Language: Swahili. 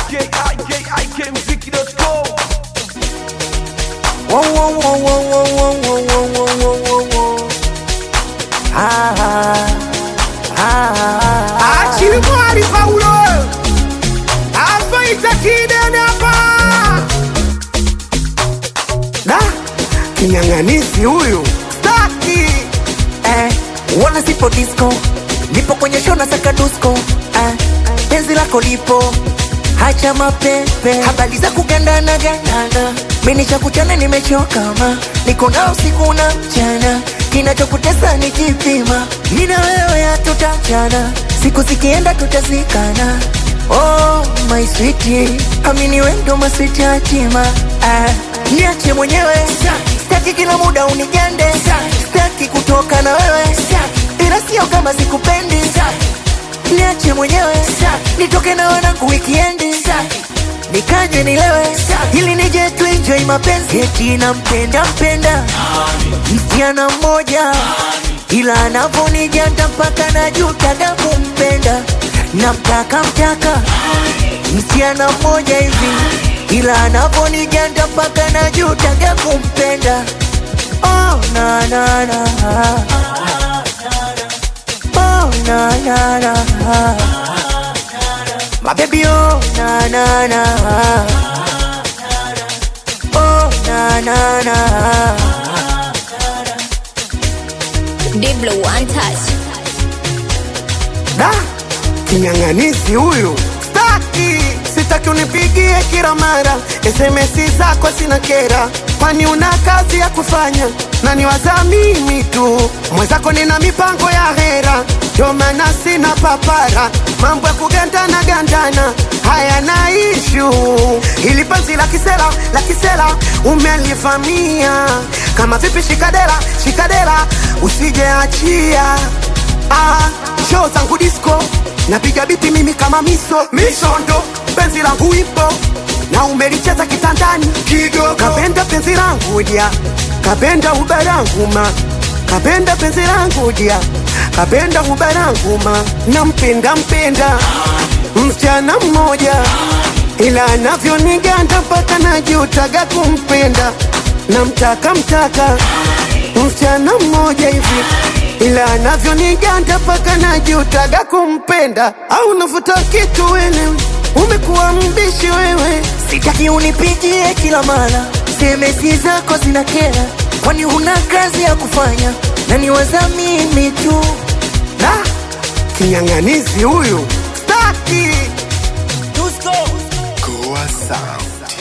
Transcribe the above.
ikikmziki.com Whoa, whoa, whoa, whoa, whoa, whoa, whoa, whoa, whoa, whoa, whoa. Ah, ah, ah, Achili mwari Paulo Afaita kidene hapa Da Kinyang'anisi huyu Staki eh, wana sipo disco, nipo kwenye show na saka dusko eh, penzi lako lipo hacha mapepe, habari za kugandana gandana, mimi cha kuchana nimechoka ma, niko na usiku na mchana, kinachokutesa ni kipima, mimi na wewe hatutachana, siku zikienda tutazikana. Oh my sweetie, amini wewe ndo maswiti hatima ah, niache mwenyewe Sitaki kila muda unigande, sitaki kutoka na wewe, ila sio kama sikupendi. Niache mwenyewe nitoke na wanangu wikiendi, nikaje nilewe, ili nije tu enjoy mapenzi. Eti nampenda mpenda msichana mmoja, ila anavonijanda mpaka najutaga kumpenda. Namtaka mtaka msichana mmoja hivi, ila anavonijanda mpaka najutaga kumpenda. Oh, na, na, na. Oh, na, na, na. My baby, oh, na, na, na. Oh, na, na, na. Diblo one touch. Da Kinyang'anisi huyu Staki Sitaki unipigie kila mara SMS zako sina kera Kwani una kazi ya kufanya na niwaza mimi tu Mwenzako nina mipango ya hera Ndio maana sina papara Mambo ya kugandana gandana haya na ishu Ili penzi la kisela la kisela umelivamia Kama vipi shikadera shikadera usije achia Ah, show zangu disco napiga biti mimi kama miso misondo penzi langu ipo na umelicheza kitandani kidogo kapenda penzi langu dia kapenda ubarangu ma kapenda penzi langu dia kapenda ubarangu ma nampenda mpenda msichana mmoja ila anavyoniganda mpaka najutaga kumpenda namtaka mtaka msichana mmoja hivi ila anavyoniganda mpaka najutaga kumpenda au navuta kitu wewe umekuwa mbishi wewe Sitaki unipigie kila mara, semesi zako zina kera, kwani huna kazi ya kufanya na niwaza mimi tu. da kinyang'anizi huyu staki Tusko. Goa Sound.